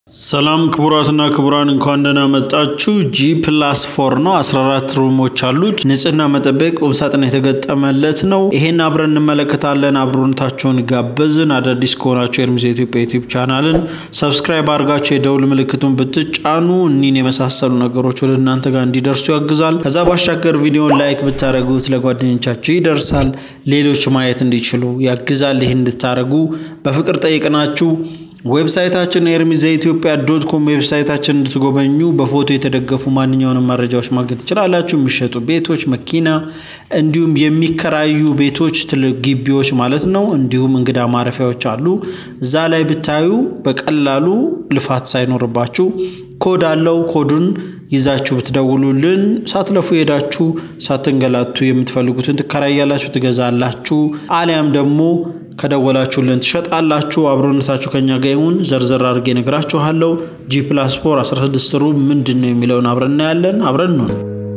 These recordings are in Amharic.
ሰላም ክቡራትና ክቡራን እንኳን ደህና መጣችሁ። ጂ ፕላስ ፎር ነው። 14 ሩሞች አሉት። ንጽህና መጠበቅ ቁምሳጥን የተገጠመለት ነው። ይሄን አብረን እንመለከታለን። አብሮነታችሁን ጋበዝን። አዳዲስ ከሆናችሁ ኤርሚዝ የኢትዮጵያ ዩቲዩብ ቻናልን ሰብስክራይብ አድርጋችሁ የደውል ምልክቱን ብትጫኑ እኒን የመሳሰሉ ነገሮች ወደ እናንተ ጋር እንዲደርሱ ያግዛል። ከዛ ባሻገር ቪዲዮን ላይክ ብታደረጉት ለጓደኞቻችሁ ይደርሳል፣ ሌሎች ማየት እንዲችሉ ያግዛል። ይህን እንድታደረጉ በፍቅር ጠይቅናችሁ ዌብሳይታችን ኤርሚዝ ኢትዮጵያ ዶት ኮም ዌብሳይታችን እንድትጎበኙ በፎቶ የተደገፉ ማንኛውንም መረጃዎች ማግኘት ትችላላችሁ። የሚሸጡ ቤቶች፣ መኪና እንዲሁም የሚከራዩ ቤቶች፣ ትልቅ ግቢዎች ማለት ነው። እንዲሁም እንግዳ ማረፊያዎች አሉ። እዛ ላይ ብታዩ በቀላሉ ልፋት ሳይኖርባችሁ ኮድ አለው። ኮዱን ይዛችሁ ብትደውሉልን ሳትለፉ ሄዳችሁ ሳትንገላቱ የምትፈልጉትን ትከራያላችሁ፣ ትገዛላችሁ። አሊያም ደግሞ ከደወላችሁልን ትሸጣላችሁ። አብሮነታችሁ ከኛ ጋር ይሁን። ዘርዘር አድርጌ ነግራችኋለሁ። ጂ ፕላስ ፎር 16 ሩም ምንድን ነው የሚለውን አብረን እናያለን። አብረን ነው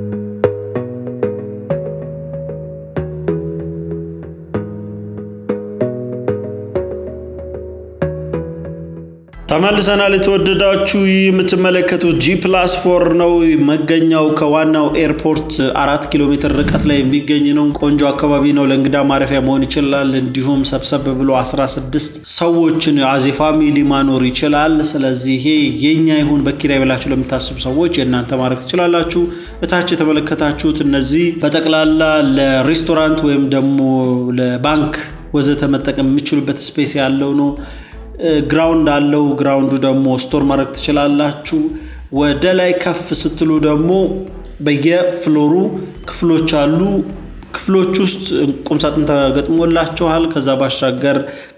ተመልሰናል። የተወደዳችሁ ይህ የምትመለከቱት ጂ ፕላስ ፎር ነው። መገኛው ከዋናው ኤርፖርት አራት ኪሎ ሜትር ርቀት ላይ የሚገኝ ነው። ቆንጆ አካባቢ ነው። ለእንግዳ ማረፊያ መሆን ይችላል። እንዲሁም ሰብሰብ ብሎ 16 ሰዎችን አዜ ፋሚሊ ማኖር ይችላል። ስለዚህ ይሄ የኛ ይሁን በኪራይ ብላችሁ ለምታስቡ ሰዎች የእናንተ ማድረግ ትችላላችሁ። እታች የተመለከታችሁት እነዚህ በጠቅላላ ለሬስቶራንት ወይም ደግሞ ለባንክ ወዘተ መጠቀም የሚችሉበት ስፔስ ያለው ነው። ግራውንድ አለው። ግራውንዱ ደግሞ ስቶር ማድረግ ትችላላችሁ። ወደ ላይ ከፍ ስትሉ ደግሞ በየፍሎሩ ክፍሎች አሉ። ክፍሎች ውስጥ ቁምሳጥን ተገጥሞላቸዋል። ከዛ ባሻገር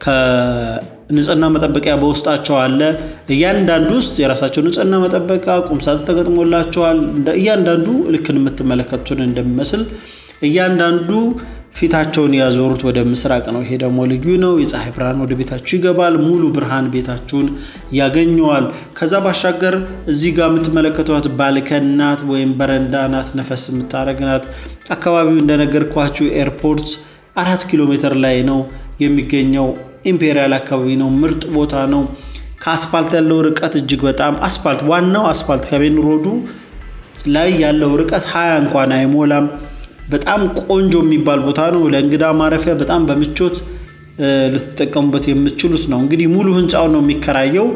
ከንጽህና መጠበቂያ በውስጣቸው አለ። እያንዳንዱ ውስጥ የራሳቸው ንጽህና መጠበቂያ ቁምሳጥን ተገጥሞላቸዋል። እያንዳንዱ ልክን የምትመለከቱን እንደሚመስል እያንዳንዱ ፊታቸውን ያዞሩት ወደ ምስራቅ ነው። ይሄ ደግሞ ልዩ ነው። የፀሐይ ብርሃን ወደ ቤታችሁ ይገባል። ሙሉ ብርሃን ቤታችሁን ያገኘዋል። ከዛ ባሻገር እዚህ ጋር የምትመለከቷት ባልከን ናት ወይም በረንዳ ናት። ነፈስ የምታደርግ ናት። አካባቢው እንደነገርኳችሁ ኤርፖርት አራት ኪሎ ሜትር ላይ ነው የሚገኘው። ኢምፔሪያል አካባቢ ነው። ምርጥ ቦታ ነው። ከአስፋልት ያለው ርቀት እጅግ በጣም አስፋልት ዋናው አስፋልት ከሜን ሮዱ ላይ ያለው ርቀት ሀያ እንኳን አይሞላም። በጣም ቆንጆ የሚባል ቦታ ነው። ለእንግዳ ማረፊያ በጣም በምቾት ልትጠቀሙበት የምትችሉት ነው። እንግዲህ ሙሉ ህንፃውን ነው የሚከራየው።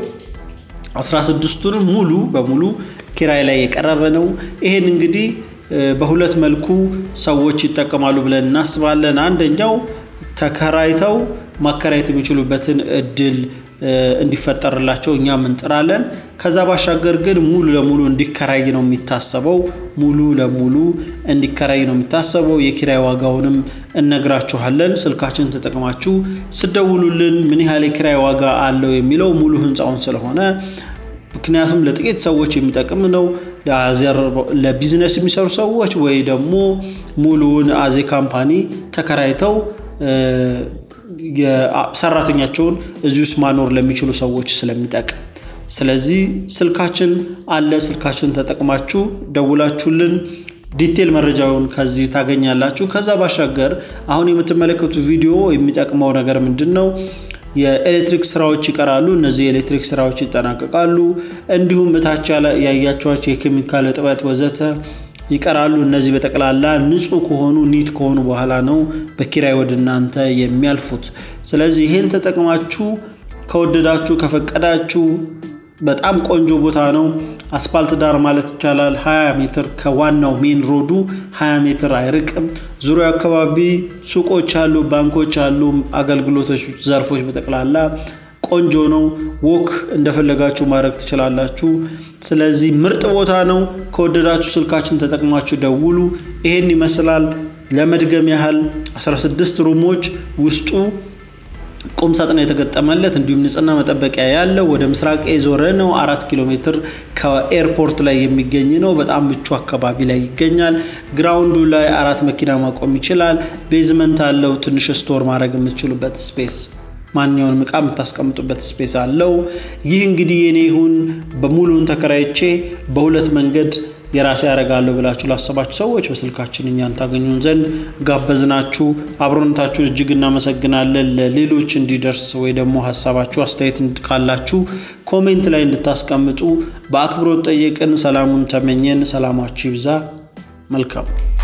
16ቱንም ሙሉ በሙሉ ኪራይ ላይ የቀረበ ነው። ይሄን እንግዲህ በሁለት መልኩ ሰዎች ይጠቀማሉ ብለን እናስባለን። አንደኛው ተከራይተው ማከራየት የሚችሉበትን እድል እንዲፈጠርላቸው እኛም እንጥራለን። ከዛ ባሻገር ግን ሙሉ ለሙሉ እንዲከራይ ነው የሚታሰበው። ሙሉ ለሙሉ እንዲከራይ ነው የሚታሰበው። የኪራይ ዋጋውንም እነግራችኋለን። ስልካችን ተጠቅማችሁ ስደውሉልን ምን ያህል የኪራይ ዋጋ አለው የሚለው ሙሉ ህንፃውን ስለሆነ ምክንያቱም ለጥቂት ሰዎች የሚጠቅም ነው። ለቢዝነስ የሚሰሩ ሰዎች ወይ ደግሞ ሙሉውን አዜ ካምፓኒ ተከራይተው ሰራተኛቸውን እዚህ ውስጥ ማኖር ለሚችሉ ሰዎች ስለሚጠቅም፣ ስለዚህ ስልካችን አለ። ስልካችን ተጠቅማችሁ ደውላችሁልን ዲቴል መረጃውን ከዚህ ታገኛላችሁ። ከዛ ባሻገር አሁን የምትመለከቱ ቪዲዮ የሚጠቅመው ነገር ምንድን ነው? የኤሌክትሪክ ስራዎች ይቀራሉ። እነዚህ የኤሌክትሪክ ስራዎች ይጠናቀቃሉ። እንዲሁም እታች ያያቸዋቸው የኬሚካል እጥበት ወዘተ ይቀራሉ። እነዚህ በጠቅላላ ንጹህ ከሆኑ ኒት ከሆኑ በኋላ ነው በኪራይ ወደ እናንተ የሚያልፉት። ስለዚህ ይህን ተጠቅማችሁ ከወደዳችሁ ከፈቀዳችሁ በጣም ቆንጆ ቦታ ነው። አስፓልት ዳር ማለት ይቻላል። 20 ሜትር ከዋናው ሜን ሮዱ 20 ሜትር አይርቅም። ዙሪያው አካባቢ ሱቆች አሉ፣ ባንኮች አሉ፣ አገልግሎቶች ዘርፎች በጠቅላላ ቆንጆ ነው። ወክ እንደፈለጋችሁ ማድረግ ትችላላችሁ። ስለዚህ ምርጥ ቦታ ነው። ከወደዳችሁ ስልካችን ተጠቅማችሁ ደውሉ። ይሄን ይመስላል። ለመድገም ያህል 16 ሩሞች ውስጡ ቁም ሳጥን የተገጠመለት እንዲሁም ንጽህና መጠበቂያ ያለው ወደ ምስራቅ የዞረ ነው። አራት ኪሎ ሜትር ከኤርፖርት ላይ የሚገኝ ነው። በጣም ምቹ አካባቢ ላይ ይገኛል። ግራውንዱ ላይ አራት መኪና ማቆም ይችላል። ቤዝመንት አለው። ትንሽ ስቶር ማድረግ የምትችሉበት ስፔስ ማንኛውንም እቃ የምታስቀምጡበት ስፔስ አለው። ይህ እንግዲህ የኔ ይሁን በሙሉን ተከራይቼ በሁለት መንገድ የራሴ ያደርጋለሁ ብላችሁ ላሰባችሁ ሰዎች በስልካችን እኛን ታገኙን ዘንድ ጋበዝናችሁ። አብሮነታችሁን እጅግ እናመሰግናለን። ለሌሎች እንዲደርስ ወይ ደግሞ ሀሳባችሁ አስተያየት ካላችሁ ኮሜንት ላይ እንድታስቀምጡ በአክብሮት ጠየቅን። ሰላሙን ተመኘን። ሰላማችሁ ይብዛ። መልካም